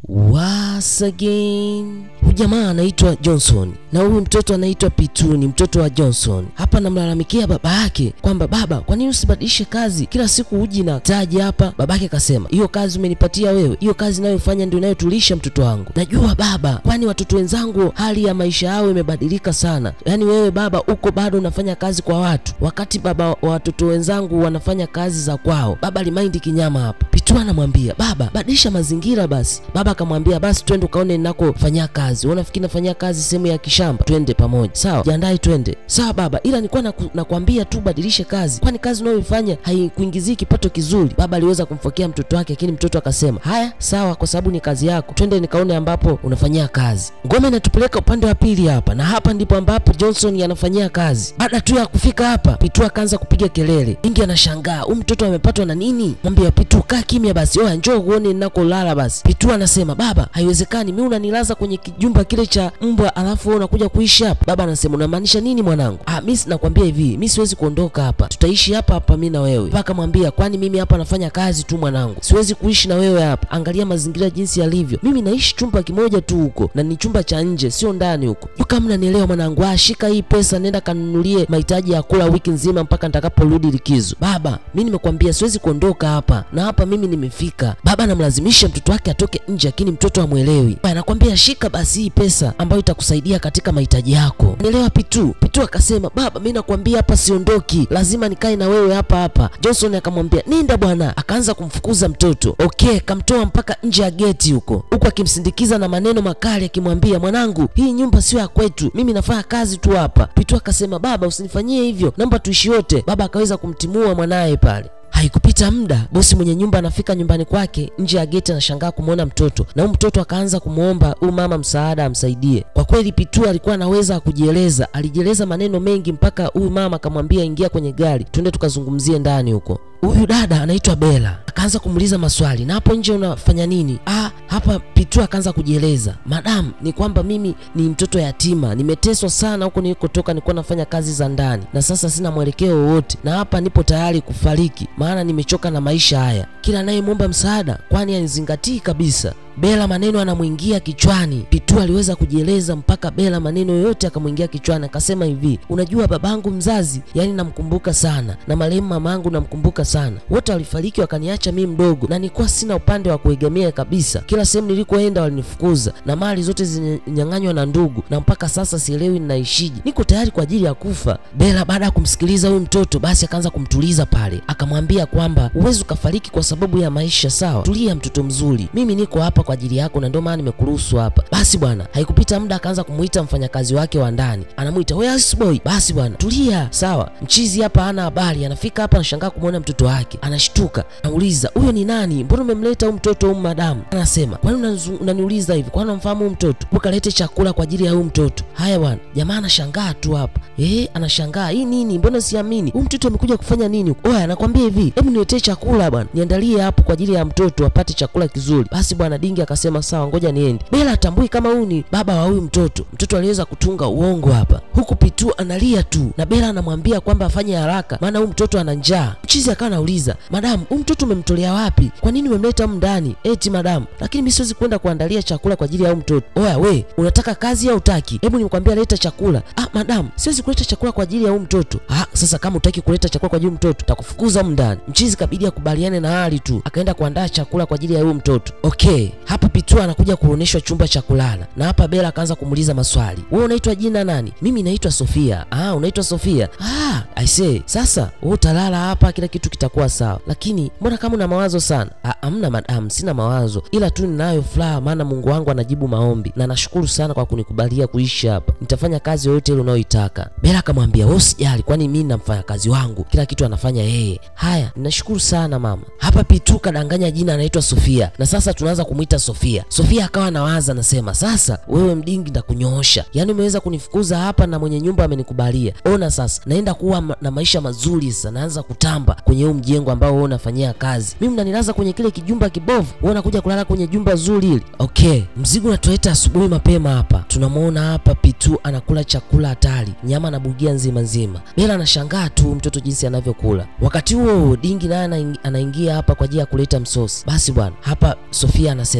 once again. Huyu jamaa anaitwa Johnson na huyu mtoto anaitwa Pitu, ni mtoto wa Johnson. Hapa namlalamikia baba yake kwamba baba, kwa nini usibadilishe kazi? Kila siku uji na taji hapa. Babake akasema hiyo kazi umenipatia wewe, hiyo kazi inayofanya ndio inayotulisha mtoto wangu. Najua baba, kwani watoto wenzangu hali ya maisha yao imebadilika sana. Yaani wewe baba uko bado unafanya kazi kwa watu, wakati baba wa watoto wenzangu wanafanya kazi za kwao. Baba limaindi kinyama hapa. Pitu anamwambia baba, badilisha mazingira basi. Baba akamwambia basi twende ukaone ninakofanyia kazi. Wewe unafikiri nafanyia kazi sehemu ya kishamba? Twende pamoja. Sawa, jiandae twende. Sawa baba, ila nilikuwa naku- nakwambia tu badilishe kazi, kwani kazi unayoifanya haikuingizii kipato kizuri. Baba aliweza kumfokea mtoto wake, lakini mtoto akasema haya sawa, kwa sababu ni kazi yako, twende nikaone ambapo unafanyia kazi. Ngome inatupeleka upande wa pili hapa, na hapa ndipo ambapo Johnson anafanyia kazi. Baada tu ya kufika hapa, Pitu akaanza kupiga kelele. Ingi anashangaa huyu mtoto amepatwa na nini? Mwambia Pitu, kaa kimya basi, oya njoo uone ninakolala basi. Pitu anasema baba, haiwezekani, mimi unanilaza kwenye kijumba kile cha mbwa alafu wewe unakuja kuishi hapa. Baba anasema unamaanisha nini mwanangu? Ah, mimi nakwambia hivi, mimi siwezi kuondoka hapa, tutaishi hapa hapa mimi na wewe. Mpaka mwambia, kwani mimi hapa nafanya kazi tu mwanangu, siwezi kuishi na wewe hapa. Angalia mazingira jinsi yalivyo, mimi naishi chumba kimoja tu huko, na ni chumba cha nje, sio ndani huko. Kama mnanielewa mwanangu, ah, shika hii pesa, nenda kanunulie mahitaji ya kula wiki nzima mpaka nitakaporudi likizo. Baba, mimi nimekwambia siwezi kuondoka hapa, na hapa mimi nimefika. Baba anamlazimisha mtoto wake atoke nje, lakini mtoto hamwelewi. Anakwambia shika basi hii pesa ambayo itakusaidia katika mahitaji yako. Nielewa Pitu. Pitu akasema baba, mimi nakwambia hapa siondoki, lazima nikae na wewe hapa hapa. Johnson akamwambia nenda bwana, akaanza kumfukuza mtoto. Okay, kamtoa mpaka nje ya geti huko, huku akimsindikiza na maneno makali akimwambia, mwanangu, hii nyumba sio ya kwetu, mimi nafanya kazi tu hapa. Pitu akasema baba, usinifanyie hivyo, naomba tuishi wote. Baba akaweza kumtimua mwanaye pale. Haikupita muda, bosi mwenye nyumba anafika nyumbani kwake. Nje ya geti anashangaa kumwona mtoto, na huyu mtoto akaanza kumwomba huyu mama msaada amsaidie. Kwa kweli Pitu alikuwa anaweza kujieleza, alijieleza maneno mengi mpaka huyu mama akamwambia, ingia kwenye gari, twende tukazungumzie ndani huko. Huyu dada anaitwa Bella akaanza kumuuliza maswali, na hapo nje unafanya nini? Ah, hapa Pitu akaanza kujieleza, madam, ni kwamba mimi ni mtoto yatima, nimeteswa sana huko nilikotoka, nilikuwa nafanya kazi za ndani na sasa sina mwelekeo wowote, na hapa nipo tayari kufariki, maana nimechoka na maisha haya. Kila anayemwomba msaada, kwani anizingatii kabisa. Bela maneno anamwingia kichwani. Pitu aliweza kujieleza mpaka Bela maneno yote akamwingia kichwani, akasema hivi, unajua babangu mzazi, yani namkumbuka sana, na marehemu mamangu namkumbuka sana, wote walifariki wakaniacha mimi mdogo, na nilikuwa sina upande wa kuegemea kabisa. Kila sehemu nilikoenda walinifukuza na mali zote zinyang'anywa na ndugu, na mpaka sasa sielewi ninaishije, niko tayari kwa ajili ya kufa. Bela baada ya kumsikiliza huyu mtoto, basi akaanza kumtuliza pale, akamwambia kwamba huwezi ukafariki kwa sababu ya maisha, sawa? Tulia mtoto mzuri, mimi niko hapa kwa ajili yako na ndio maana nimekuruhusu hapa. Basi bwana, haikupita muda akaanza kumuita mfanyakazi wake wa ndani, anamuita we house boy. Basi bwana, tulia, sawa. Mchizi hapa hana habari, anafika hapa anashangaa kumwona mtoto wake, anashtuka, anauliza huyo ni nani? Mbona umemleta huyu mtoto huyu madamu? Anasema kwani unazu- unaniuliza hivi, kwani unamfahamu huyu mtoto? Ukalete chakula kwa ajili ya huyu mtoto. Haya bwana, jamaa anashangaa tu hapa, eh, anashangaa hii nini? Mbona siamini huyu mtoto amekuja kufanya nini? Oya, anakwambia hivi, hebu niletee chakula bwana, niandalie hapo kwa ajili ya mtoto apate chakula kizuri. Basi bwana Dingi akasema sawa, ngoja niende. Bela atambui kama huyu ni baba wa huyu mtoto. Mtoto aliweza kutunga uongo hapa, huku Pitu analia tu na Bela anamwambia kwamba afanye haraka, maana huyu mtoto ana njaa. Mchizi akawa anauliza, madamu, huyu mtoto umemtolea wapi? Kwa nini umemleta humu ndani? Eti madamu, lakini mimi siwezi kwenda kuandalia chakula kwa ajili ya huyu mtoto. Oya we, unataka kazi au utaki? Hebu nikwambia leta chakula. Ah, madamu, siwezi kuleta chakula kwa ajili ya huyu mtoto. Ah, sasa kama utaki kuleta chakula kwa ajili ya huyu mtoto, takufukuza humu ndani. Mchizi kabidi akubaliane na hali tu, akaenda kuandaa chakula kwa ajili ya huyu mtoto. Okay, hapa Pitu anakuja kuonyeshwa chumba cha kulala, na hapa Bela akaanza kumuuliza maswali. Wewe unaitwa jina nani? Mimi naitwa Sofia. Ah, unaitwa Sofia. Ah, I say, sasa wewe utalala hapa, kila kitu kitakuwa sawa, lakini mbona kama una mawazo sana? Ah, amna madam, sina mawazo, ila tu ninayo furaha, maana Mungu wangu anajibu maombi, na nashukuru sana kwa kunikubalia kuishi hapa. Nitafanya kazi yoyote ile unayoitaka. Bela akamwambia wewe usijali, kwani mimi na mfanyakazi wangu kila kitu anafanya yeye. Haya, ninashukuru sana mama. Hapa Pitu kadanganya jina anaitwa Sofia, na sasa tunaanza kumwita Sofia. Sofia akawa anawaza, anasema sasa, wewe mdingi, ndakunyoosha. Yaani umeweza kunifukuza hapa na mwenye nyumba amenikubalia. Ona sasa, naenda kuwa ma na maisha mazuri sasa, naanza kutamba kwenye huu mjengo ambao wewe unafanyia kazi. Mimi mnanilaza kwenye kile kijumba kibovu, wewe unakuja kulala kwenye jumba zuri hili. Okay, mzigo unatuleta asubuhi mapema hapa. Tunamwona hapa Pitu anakula chakula hatari, nyama na bugia nzima nzima. Bela anashangaa tu mtoto jinsi anavyokula. Wakati huo dingi naye anaing- anaingia hapa kwa ajili ya kuleta msosi. Basi bwana, hapa Sofia anasema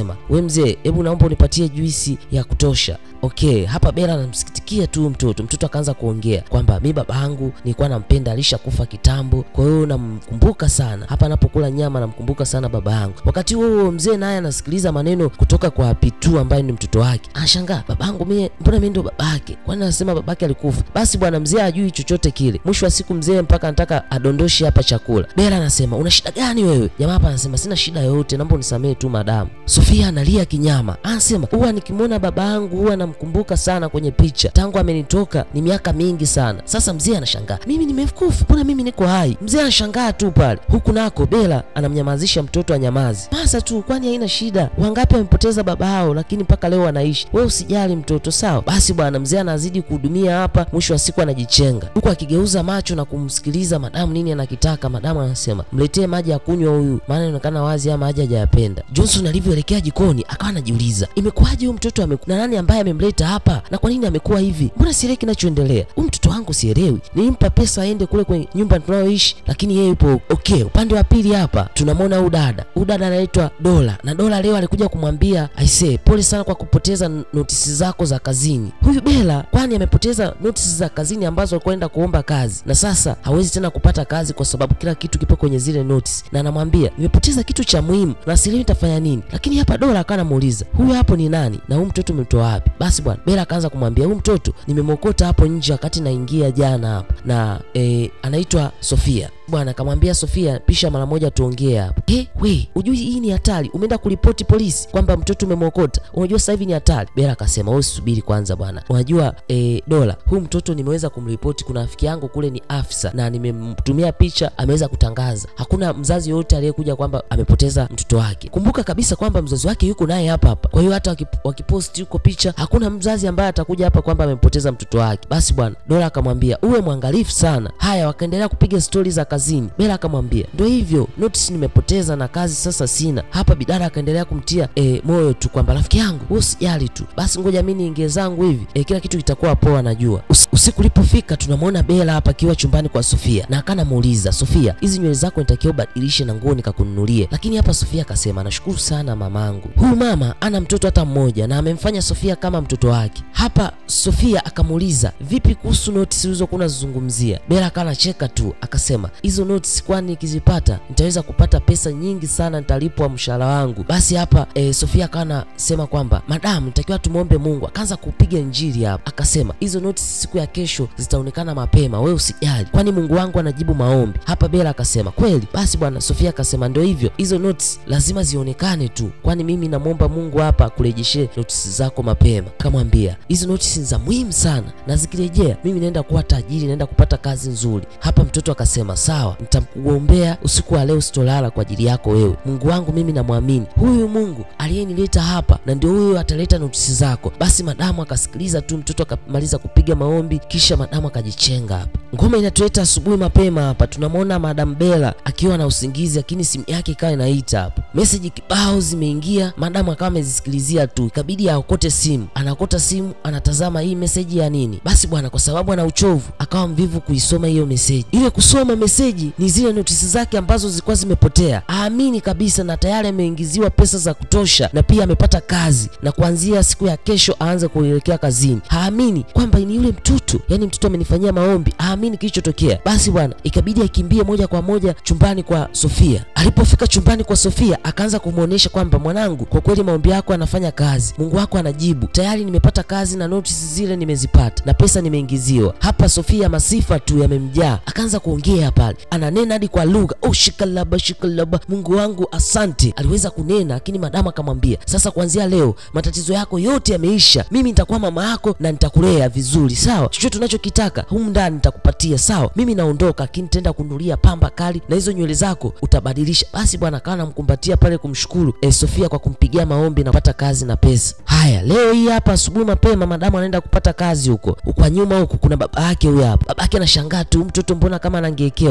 akasema we mzee, hebu naomba unipatie juisi ya kutosha. Okay, hapa Bela anamsikitikia tu mtoto. Mtoto akaanza kuongea kwamba mi baba yangu nilikuwa nampenda, alishakufa kitambo, kwa hiyo namkumbuka sana. Hapa anapokula nyama namkumbuka sana baba yangu. Wakati huo huo mzee naye anasikiliza maneno kutoka kwa Pitu ambaye ni mtoto wake, anashangaa baba yangu mie, mbona mimi ndo babake? Kwani anasema babake alikufa? Basi bwana mzee hajui chochote kile. Mwisho wa siku mzee mpaka anataka adondoshe hapa chakula. Bela anasema una shida gani wewe? Jamaa hapa anasema sina shida yoyote, naomba unisamehe tu madamu. Sofia analia kinyama, anasema huwa nikimwona baba yangu huwa namkumbuka sana kwenye picha, tangu amenitoka ni miaka mingi sana. Sasa mzee anashangaa, mimi nimekufa, mbona mimi niko hai? Mzee anashangaa tu pale. Huku nako Bela anamnyamazisha mtoto anyamazi. Masa tu, kwani haina shida, wangapi wamepoteza baba yao, lakini mpaka leo wanaishi. Wewe usijali mtoto, sawa? Basi bwana mzee anazidi kuhudumia hapa, mwisho wa siku anajichenga, huku akigeuza macho na kumsikiliza madamu nini anakitaka. Madamu anasema mletee maji ya kunywa huyu, maana inaonekana wazi ama maji hajayapenda. Johnson alivyoelekea jikoni akawa anajiuliza imekuwaje huyu mtoto ameku... na nani ambaye amemleta hapa na kwa nini amekuwa hivi? Mbona sielewi kinachoendelea. Huyu mtoto wangu sielewi, nilimpa pesa aende kule kwenye nyumba tunayoishi, lakini yeye yupo okay. Upande wa pili hapa tunamwona huyu dada, huyu dada anaitwa Dola, na Dola leo alikuja kumwambia aisee, pole sana kwa kupoteza notisi zako za kazini. Huyu Bela kwani amepoteza notisi za kazini ambazo alikwenda kuomba kazi, na sasa hawezi tena kupata kazi kwa sababu kila kitu kipo kwenye zile notisi, na anamwambia nimepoteza kitu cha muhimu na sielewi nitafanya nini. Lakini hapa Dola akawa anamuuliza huyu hapo ni nani na huyu mtoto umemtoa wapi? Basi bwana Bela akaanza kumwambia huyu mtoto nimemwokota hapo nje wakati naingia jana hapa na e, anaitwa Sofia bwana akamwambia Sofia, pisha mara moja tuongee hapa. He, we ujui hii ni hatari, umeenda kuripoti polisi kwamba mtoto umemwokota, unajua sasa hivi ni hatari. Bela akasema wewe subiri kwanza bwana, unajua e, Dola, huyu mtoto nimeweza kumripoti, kuna rafiki yangu kule ni afisa na nimemtumia picha, ameweza kutangaza. Hakuna mzazi yoyote aliyekuja kwamba amepoteza mtoto wake. Kumbuka kabisa kwamba mzazi wake yuko naye hapa hapa, kwa hiyo hata wakip, wakiposti yuko picha, hakuna mzazi ambaye atakuja hapa kwamba amempoteza mtoto wake. Basi bwana Dola akamwambia uwe mwangalifu sana. Haya, wakaendelea kupiga stori za kazini. Bela akamwambia ndio hivyo, notice nimepoteza na kazi sasa sina. Hapa bidada akaendelea kumtia e, moyo tu kwamba rafiki yangu wewe usijali tu, basi ngoja mimi niingie zangu hivi e, kila kitu kitakuwa poa, najua. Us, usiku ulipofika tunamwona Bela hapa akiwa chumbani kwa Sofia na akana muuliza Sofia, hizi nywele zako nitakiwa ubadilishe na nguo nikakununulie. Lakini hapa Sofia akasema nashukuru sana mamangu. Huyu mama ana mtoto hata mmoja na amemfanya Sofia kama mtoto wake. Hapa Sofia akamuuliza vipi kuhusu notice ulizokuwa unazungumzia? Bela akawa anacheka tu akasema hizo notice, kwani nikizipata nitaweza kupata pesa nyingi sana, nitalipwa mshahara wangu. Basi hapa e, Sofia akawa anasema kwamba madamu, nitakiwa tumwombe Mungu. Akaanza kupiga injili hapa, akasema hizo notice siku ya kesho zitaonekana mapema, wewe usijali, kwani Mungu wangu anajibu maombi. Hapa Bela akasema kweli. Basi bwana Sofia akasema ndio hivyo, hizo notice lazima zionekane tu, kwani mimi namwomba Mungu hapa kurejeshe notice zako mapema. Akamwambia hizo notice ni za muhimu sana, na zikirejea mimi naenda kuwa tajiri, naenda kupata kazi nzuri. Hapa mtoto akasema sawa, nitakuombea usiku wa leo, sitolala kwa ajili yako wewe. Mungu wangu mimi namwamini huyu Mungu aliyenileta hapa, na ndio huyo ataleta notisi zako. Basi madamu akasikiliza tu, mtoto akamaliza kupiga maombi, kisha madamu akajichenga hapa. Ngoma inatuleta asubuhi mapema hapa, tunamwona Madam Bella akiwa na usingizi, lakini simu yake ikawa inaita hapo, meseji kibao zimeingia. Madamu akawa amezisikilizia tu, ikabidi aokote simu. Anaokota simu, anatazama hii meseji ya nini. Basi bwana, kwa sababu ana uchovu, akawa mvivu kuisoma hiyo meseji. Ile kusoma meseji ni zile notisi zake ambazo zilikuwa zimepotea. Aamini kabisa, na tayari ameingiziwa pesa za kutosha, na pia amepata kazi, na kuanzia siku ya kesho aanze kuelekea kazini. Haamini kwamba ni yule mtoto, yani mtoto amenifanyia maombi, haamini kilichotokea. Basi bwana, ikabidi akimbie moja kwa moja chumbani kwa Sofia. Alipofika chumbani kwa Sofia, akaanza kumwonyesha kwamba mwanangu, kwa kweli maombi yako anafanya kazi, Mungu wako anajibu. Tayari nimepata kazi na notisi zile nimezipata na pesa nimeingiziwa. Hapa Sofia masifa tu yamemjaa, akaanza kuongea pale, ananena hadi kwa lugha oh, shikalaba shikalaba, Mungu wangu asante. Aliweza kunena, lakini madamu akamwambia, sasa kuanzia leo matatizo yako yote yameisha, mimi nitakuwa mama yako na nitakulea vizuri, sawa? Chochote unachokitaka humu ndani nitakupatia, sawa? Mimi naondoka, lakini nitaenda kununulia pamba kali na hizo nywele zako utabadilisha. Basi bwana akawa anamkumbatia pale kumshukuru eh, Sofia kwa kumpigia maombi na kupata kazi na pesa. Haya, leo hii hapa asubuhi mapema madamu anaenda kupata kazi huko. Kwa nyuma huku kuna baba yake huyo hapa. Baba yake anashangaa tu, mtoto mbona kama anangekewa.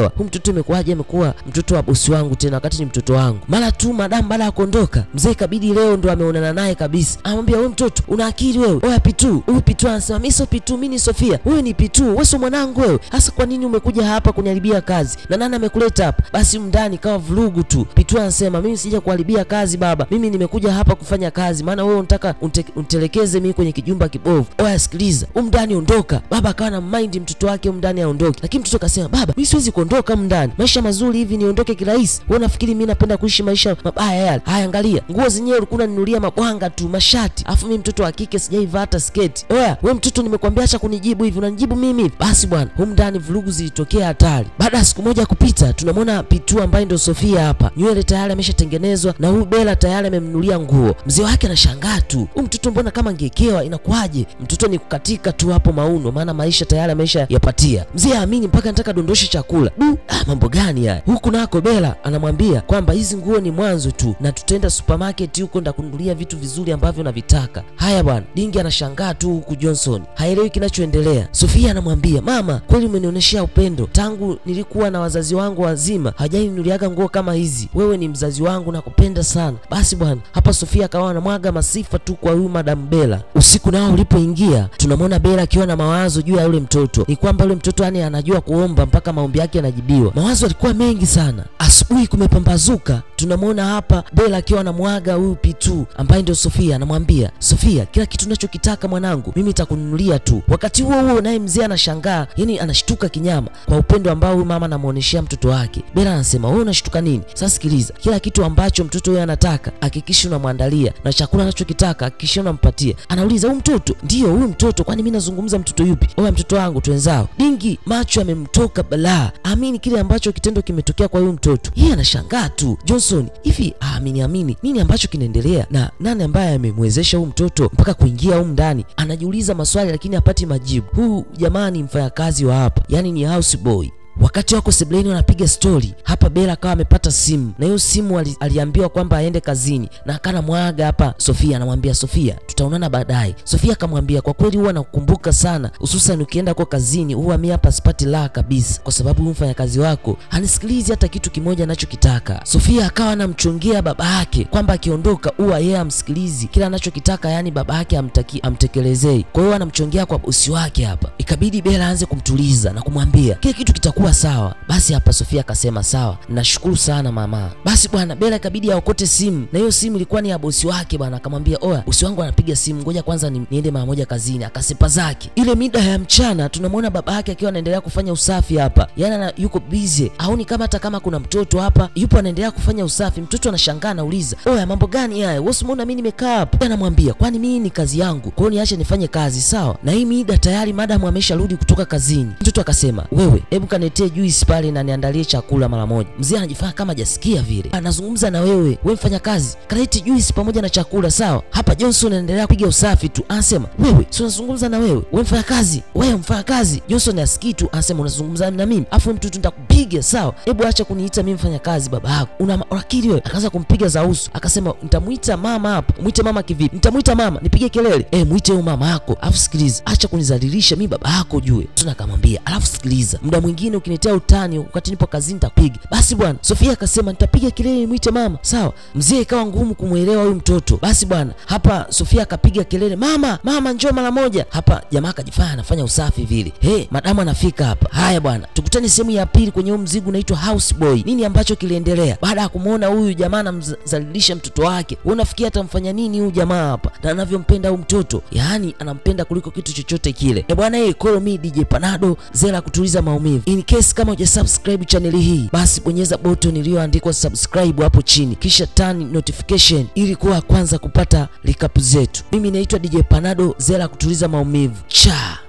sijaelewa huyu mtoto imekuwaje amekuwa mtoto wa bosi wangu tena wakati ni mtoto wangu mara tu madamu baada ya kuondoka mzee ikabidi leo ndo ameonana naye kabisa anamwambia wewe mtoto una akili wewe oya pitu huyu pitu anasema mimi sio pitu mimi ni sofia wewe ni pitu wewe sio mwanangu wewe hasa kwa nini umekuja hapa kuniharibia kazi na nani amekuleta hapa basi mndani kawa vurugu tu pitu anasema mimi sija kuharibia kazi baba mimi nimekuja hapa kufanya kazi maana wewe unataka unte, untelekeze mimi kwenye kijumba kibovu oya sikiliza umndani ondoka baba akawa na mind mtoto wake umndani aondoke lakini mtoto akasema baba mimi siwezi kuondoka umndani maisha mazuri hivi niondoke kirahisi wewe unafikiri mimi napenda kuishi maisha mabaya yale haya angalia nguo zenyewe ulikuwa unaninulia mabwanga tu mashati afu mimi mtoto wa kike sijaivaa hata sketi oya we mtoto nimekwambia acha kunijibu hivi unanijibu mimi hivi basi bwana humu ndani vurugu zilitokea hatari baada ya siku moja kupita tunamwona pitu ambaye ndo sofia hapa nywele tayari ameshatengenezwa na huyu bela tayari amemnulia nguo mzee wake anashangaa tu huyu mtoto mbona kama ngekewa inakuwaje mtoto ni kukatika tu hapo mauno maana maisha tayari amesha yapatia mzee aamini mpaka nataka dondoshe chakula du ah, mambo gani haya huku nako bela anamwambia kwamba hizi nguo ni mwanzo tu na tutaenda supermarket huko ndakununulia vitu vizuri ambavyo navitaka haya bwana dingi anashangaa tu huku johnson haelewi kinachoendelea sofia anamwambia mama kweli umenionyeshea upendo tangu nilikuwa na wazazi wangu wazima hajaninuliaga nguo kama hizi wewe ni mzazi wangu nakupenda sana basi bwana hapa sofia akawa anamwaga masifa tu kwa huyu madam bela usiku nao ulipoingia tunamwona bela akiwa na mawazo juu ya yule mtoto ni kwamba yule mtoto yani anajua kuomba mpaka maombi yake yanajibiwa mawazo alikuwa mengi sana asubuhi kumepambazuka tunamwona hapa bela akiwa anamwaga huyu pitu ambaye ndio sofia anamwambia sofia kila kitu unachokitaka mwanangu mimi nitakununulia tu wakati huo huo naye mzee anashangaa yani anashtuka kinyama kwa upendo ambao huyu mama anamwonyeshea mtoto wake bela anasema wewe unashtuka nini sasa sikiliza kila kitu ambacho mtoto huyo anataka hakikisha unamwandalia na chakula anachokitaka hakikisha unampatia anauliza huyu mtoto ndiyo huyu mtoto kwani mi nazungumza mtoto yupi oya mtoto wangu twenzao dingi macho yamemtoka balaa amini kile ambacho kitendo kimetokea kwa huyu mtoto yeye anashangaa tu johnson hivi aamini amini nini ambacho kinaendelea na nani ambaye amemwezesha huyu mtoto mpaka kuingia humu ndani anajiuliza maswali lakini hapati majibu huu jamaa ni mfanyakazi wa hapa yaani ni house boy wakati wako sebleni wanapiga stori hapa bela akawa amepata simu na hiyo simu ali, aliambiwa kwamba aende kazini na akana mwaga hapa sofia anamwambia sofia tutaonana baadaye sofia akamwambia kwa kweli huwa nakukumbuka sana hususan ukienda kwa kazini huwa mi hapa sipati raha kabisa kwa sababu huyu mfanyakazi wako hanisikilizi hata kitu kimoja anachokitaka sofia akawa anamchongea baba yake kwamba akiondoka huwa yeye amsikilizi kila anachokitaka yani baba yake amtaki amtekelezei kwa hiyo anamchongea kwa bosi wake hapa ikabidi bela aanze kumtuliza na kumwambia kile kitu kitakuwa sawa basi hapa sofia akasema sawa nashukuru sana mama basi bwana bela ikabidi aokote simu na hiyo simu ilikuwa ni ya bosi wake bwana akamwambia oya bosi wangu anapiga simu ngoja kwanza ni, niende mara moja kazini akasepa zake ile mida ya mchana tunamwona baba yake akiwa anaendelea kufanya usafi hapa yani ana, yuko busy aoni kama hata kama kuna mtoto hapa yupo anaendelea kufanya usafi mtoto anashangaa anauliza oya mambo gani haya wewe umeona mimi nimekaa hapa anamwambia kwani mimi ni kazi yangu kwa hiyo niache nifanye kazi sawa na hii mida tayari madamu amesharudi kutoka kazini mtoto akasema wewe hebu kaniletee juice pale na niandalie chakula mara moja mzee anajifanya kama hajasikia vile anazungumza na wewe we mfanya kazi kaleti juice pamoja na chakula sawa hapa johnson anaendelea kupiga usafi tu anasema wewe si unazungumza na wewe we mfanya kazi wewe mfanya kazi johnson asikii tu anasema unazungumza na mimi afu mtoto nitakupiga sawa hebu acha kuniita mimi mfanya kazi baba yako una akili wewe akaanza kumpiga za uso akasema nitamuita mama hapa mwite mama kivipi nitamuita mama nipige kelele eh mwite huyo mama yako alafu sikiliza acha kunizalilisha mimi baba yako jue tuna akamwambia alafu sikiliza muda mwingine ukiniletea utani wakati nipo kazini nitapiga basi bwana sofia akasema nitapiga kelele mwite mama sawa mzee ikawa ngumu kumwelewa huyu mtoto basi bwana hapa sofia akapiga kelele mama mama njoo mara moja hapa jamaa akajifanya anafanya usafi vile he madamu anafika hapa haya bwana tukutane sehemu ya pili kwenye huu mzigo unaitwa house boy nini ambacho kiliendelea baada ya kumwona huyu jamaa anamzalilisha mtoto wake wewe unafikia atamfanya nini huyu jamaa hapa na anavyompenda huyu mtoto yaani anampenda kuliko kitu chochote kile e bwana hey, call me DJ Panado zera kutuliza maumivu in case kama hujasubscribe chaneli hii basi bonyeza button iliyoandikwa subscribe hapo chini kisha turn notification ili kuwa kwanza kupata recap zetu mimi naitwa DJ Panado zera kutuliza maumivu cha